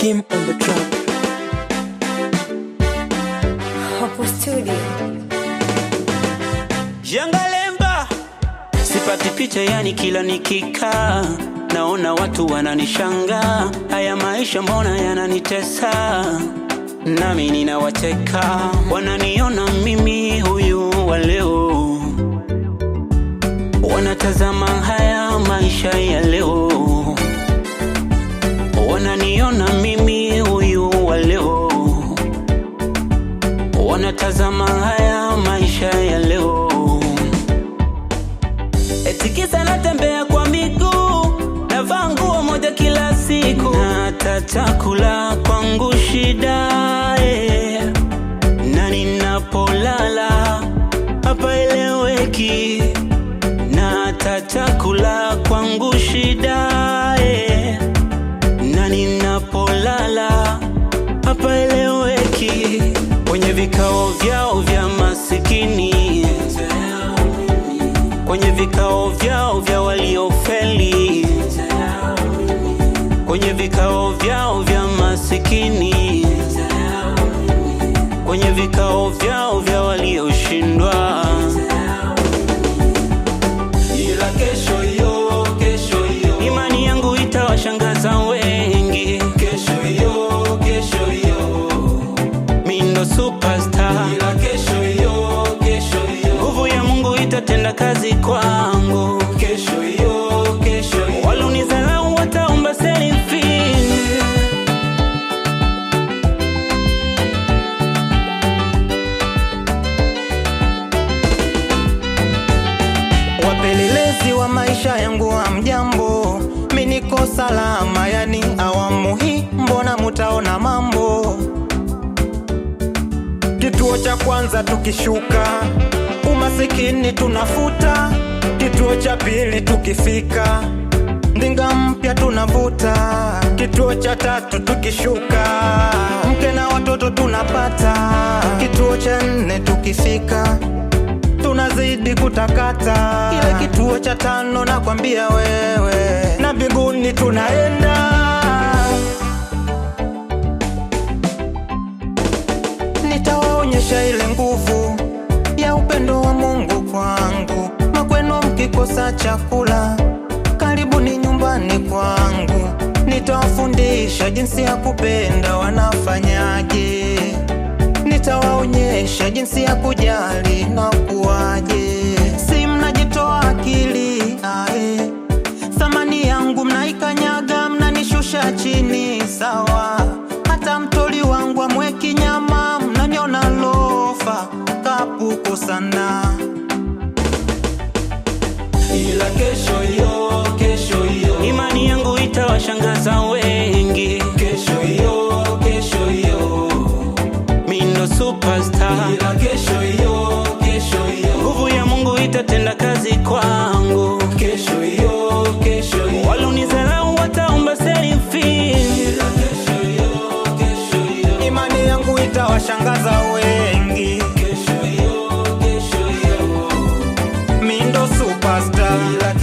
Kim on the track. Hapo studio. Jangalemba sipati picha, yani kila nikikaa naona watu wananishangaa. Haya maisha mbona yananitesa, nami ninawacheka, wananiona mimi huyu wa leo, wanatazama haya maisha ya leo, wananiona mimi huyu wa leo, wanatazama haya maisha ya leo. Eti kisa natembea kwa miguu, navaa nguo moja kila siku, na hata chakula kwangu shida eh. na ninapolala hapaeleweki, na hata chakula kwangu shida eh. na ninapolala hapaeleweki, kwenye vikao vyao vya masikini kwenye vikao vyao vya waliofeli, kwenye vikao vyao vya masikini, kwenye vikao vyao vya walioshindwa. Ila kesho hiyo, kesho hiyo, imani yangu itawashangaza wengi. Kesho hiyo, kesho hiyo, mi ndo superstar. Ila kesho hiyo, kesho hiyo, nguvu ya Mungu itatenda kazi kwangu. Kesho hiyo, kesho hiyo, walonizalau wataomba selfie. Wapelelezi wa maisha yangu wa mjambo, mi niko salama, yani awamu hii mbona mutaona mambo. Kituo cha kwanza tukishuka, umasikini tunafuta. Kituo cha pili tukifika, ndinga mpya tunavuta. Kituo cha tatu tukishuka, mke na watoto tunapata. Kituo cha nne tukifika tunazidi kutakata. Ile kituo cha tano nakwambia wewe, na mbinguni tunaenda. Nitawaonyesha ile nguvu ya upendo wa Mungu kwangu. Makwenu mkikosa chakula, karibuni nyumbani kwangu. Nitawafundisha jinsi ya kupenda, wanafanyaje nitawaonyesha jinsi ya kujali na kuwaje. Si mnajitoa akili ae, thamani yangu mnaikanyaga, mnanishusha chini sawa. Hata mtoli wangu amweki nyama, mnaniona lofa kapuku sana. ila kesho hiyo, kesho hiyo, imani yangu itawashangaza wengi. Kesho hiyo, kesho hiyo, mi ndo superstar. Ila kesho hiyo, kesho hiyo, nguvu ya Mungu itatenda kazi kwangu. Kesho hiyo, kesho hiyo, walonizalau wataomba selfie. Ila kesho hiyo, kesho hiyo, Imani yangu itawashangaza wengi, kesho hiyo, kesho hiyo, mi ndo superstar. ila